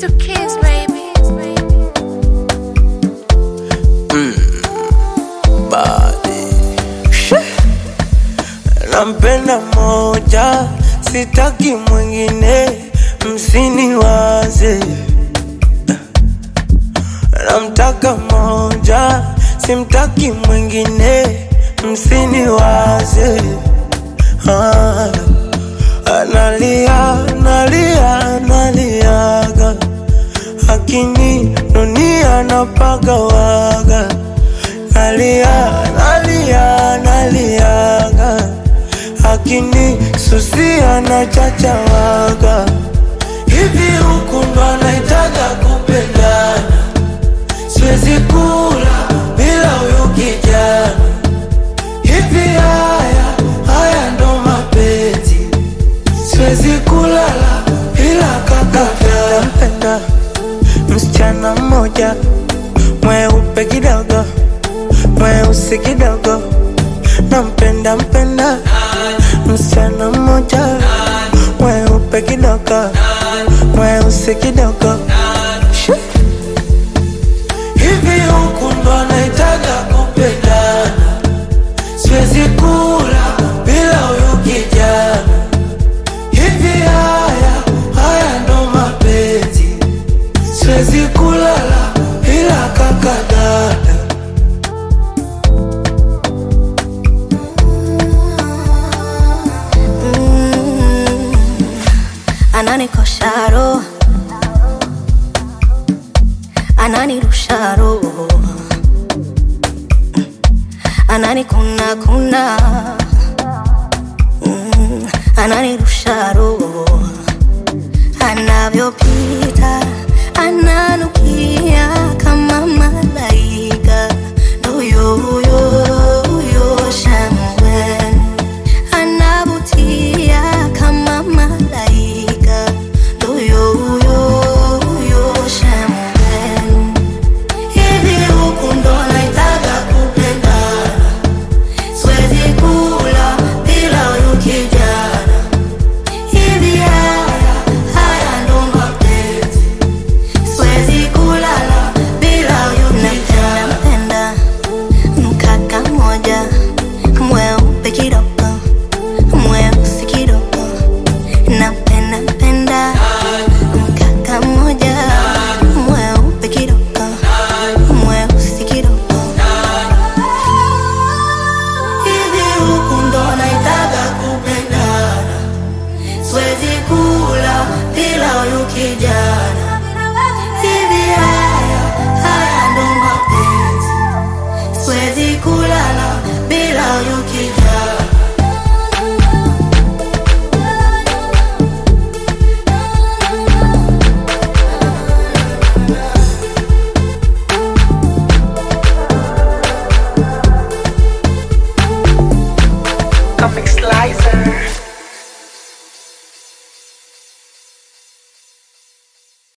to kiss, baby. body. Nampenda moja, sitaki mwingine, msiniwaze. Namtaka moja, simtaki mwingine, msiniwaze. Ah, analia, analia, analiaga, akini dunia napagawaga nalia nalia naliaga akini susia na chachawaga hivi huku ndo anaitaga kupendana siwezi kula bila huyu kijana hivi haya haya ndo mapenzi siwezi kulala bila kakata mpenda msichana mmoja mweupe kidogo mweusi kidogo nampenda mpenda msichana mmoja mweupe kidogo mweusi kidogo Shoo. hivi huku ndo anaitaga kupendana siwezi kula bila huyu kijana hivi haya haya ndo mapenzi siwezi kulala bila kakadada ananikosha roho ananirusha roho ananikuna kuna Mm, ananirusha roho anavyopita ananukia kama malaika huyo huyo huyo shangwe anavutia kama malaika huyo huyo huyo shangwe hivi huku ndo naitaga kupendana siwezi kula bila huyu kijana hivi haya haya ndo mapenzi siwezi kulala bila huyu kijana napenda mkaka moja mweupe kidogo mweusi kidogo napenda penda mkaka moja mweupe kidogo mweusi kidogo hivi huku ndo naitaga kupendana siwezi kula bila huyu kijana